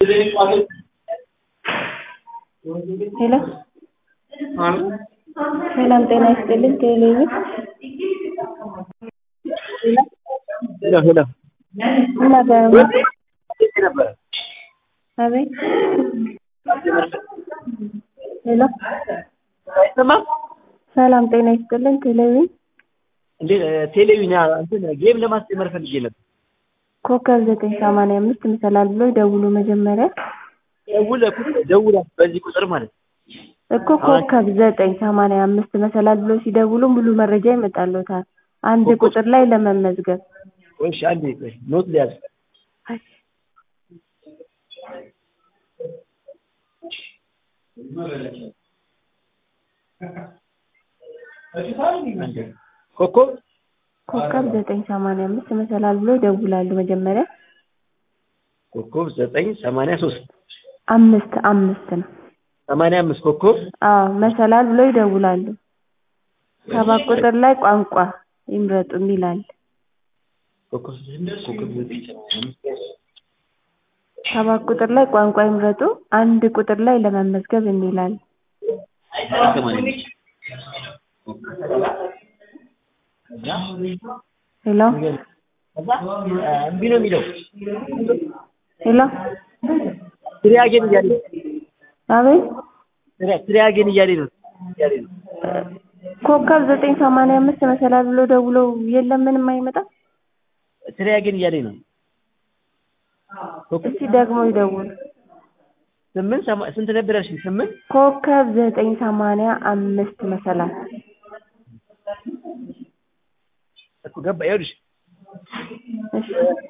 ሄሎ ሰላም ጤና ይስጥልኝ ቴሌብር ሄሎ ሄሎ እና በ- ነበረ አቤት ሄሎ አይሰማም ሰላም ጤና ይስጥልኝ ቴሌብር እንዴ ቴሌቪዥን እንትን ጌም ለማስጀመር ፈልጌ ነበር ኮከብ ዘጠኝ ሰማንያ አምስት ይመሰላል ብሎ ደውሉ መጀመሪያ ደውለ ደውለ በዚህ ቁጥር ማለት ነው እኮ ኮከብ ዘጠኝ ሰማንያ አምስት መሰላል ብሎ ሲደውሉ ሙሉ መረጃ ይመጣልዎታል አንድ ቁጥር ላይ ለመመዝገብ እሺ አንዴ ቆይ ኖት ሊያዝ ኮከብ ኮከብ ዘጠኝ ሰማንያ አምስት መሰላል ብሎ ይደውላሉ መጀመሪያ ኮከብ ዘጠኝ ሰማንያ ሶስት አምስት አምስት ነው ሰማንያ አምስት ኮከብ አዎ መሰላል ብሎ ይደውላሉ ሰባት ቁጥር ላይ ቋንቋ ይምረጡ የሚል አለ ኮከብ ኮከብ ዘጠኝ ሰማንያ አምስት ሰባት ቁጥር ላይ ቋንቋ ይምረጡ አንድ ቁጥር ላይ ለመመዝገብ የሚል አለ ሰማንያ አምስት ሄሎ ከዛ እምቢ ነው የሚለው ሄሎ ትሪያጌን እያለ ነው አቤት ትሪያጌን እያለ ነው እያለ ነው ኮከብ ዘጠኝ ሰማንያ አምስት መሰላል ብሎ ደውለው የለም ምንም አይመጣም ትሪያጌን እያለ ነው እስቲ ደግሞ ይደውሉ ስምንት ሰማ- ስንት ነበር ያልሽኝ? ስምንት ኮከብ ዘጠኝ ሰማንያ አምስት መሰላል እኮ ገባ። ይኸውልሽ እሺ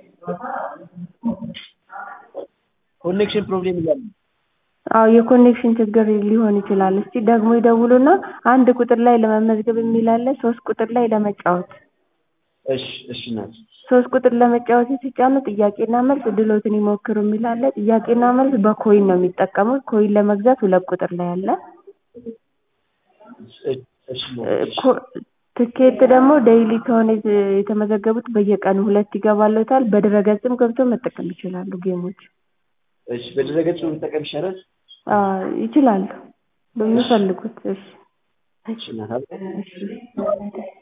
ኮኔክሽን ፕሮብሌም እያለ ነው። አዎ የኮኔክሽን ችግር ሊሆን ይችላል እስቲ ደግሞ ይደውሉና አንድ ቁጥር ላይ ለመመዝገብ የሚል አለ ሶስት ቁጥር ላይ ለመጫወት እሺ እሺ እናት ሶስት ቁጥር ለመጫወት ሲጫኑ ጥያቄና መልስ ድሎትን ይሞክሩ የሚል አለ ጥያቄና መልስ በኮይን ነው የሚጠቀሙት ኮይን ለመግዛት ሁለት ቁጥር ላይ አለ እሺ እሺ እናት፣ እ እሺ። ኮ- ትኬት ደግሞ ዴይሊ ከሆነ የተ- የተመዘገቡት በየቀኑ ሁለት ይገባልዎታል በድረገጽም ገብተው መጠቀም ይችላሉ ጌሞች እሺ በድረገጽ መጠቀም ይሻላል። አዎ ይችላሉ በሚፈልጉት እሺ እሺ እናት፣ አብ- እሺ